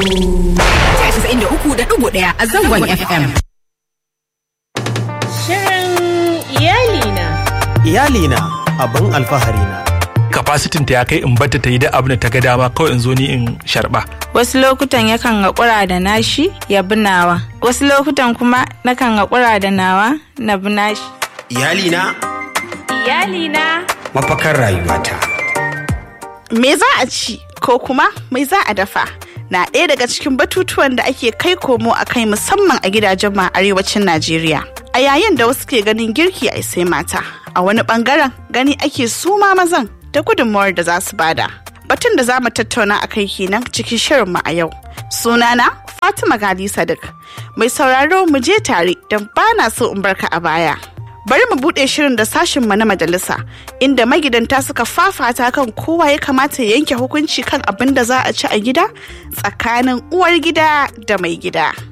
ɗaya a zangon FM. Shirin iyalina. Iyalina abin alfahari na. Kafasitin ta ya kai in bata ta yi da abin da ta ga dama kawai in zo ni in sharba. Wasu lokutan yakan haƙura da nashi ya bi nawa. Wasu lokutan kuma nakan haƙura da nawa na bi nashi. Iyalina Iyalina. mafakar rayuwata. Me za a ci ko kuma mai za a dafa? Na ɗaya daga cikin batutuwan da ake kai komo a kai musamman a gidajen ma arewacin Najeriya. A yayin da wasu ke ganin girki a sai mata, a wani bangaren gani ake suma mazan da gudunmawar da za su bada. Batun da za mu tattauna a kai kenan cikin shirinmu a yau. Sunana Fatima Gali Sadiq. Mai sauraro mu je tare don bana so in barka a baya. bari mu bude shirin da sashin mu na majalisa inda magidanta suka fafata kan kowa ya kamata ya yanke hukunci kan abin da za a ci a gida tsakanin uwar gida da mai gida.